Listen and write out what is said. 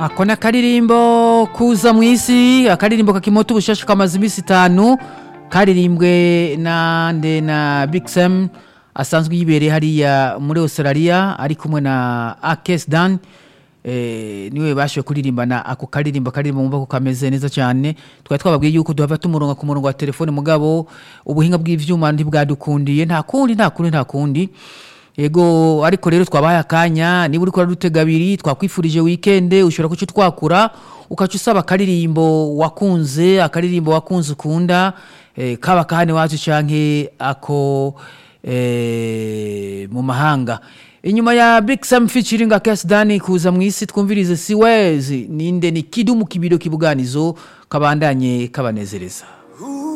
ako ni akaririmbo kuza mu isi akaririmbo kakimota ubushasha kamaze iminsi itanu karirimbwe na nde na big sam asanzwe yibereye hariya muri australia ari kumwe na akes dan eh, niwe bashoboye kuririmbana ako karirimbo karirimbo mumva ko kameze neza cyane twari twababwiye yuko duhava tumuronga ku murongo wa telefone mugabo ubuhinga bw'ivyuma ntibwadukundiye nta kundi nta kundi nta kundi ego ariko rero twabaye akanya niba uriko uradutega abiri twakwifurije wikende ushobora kuca twakura ukaca usaba akaririmbo wakunze akaririmbo wakunze ukunda eh, kaba kahane wacu canke ako eh, mu mahanga inyuma ya big sam featuring akes dani kuza mu isi twumvirize siwezi ninde ni kidumu kibiro kibuganizo kabandanye kabanezereza Ooh,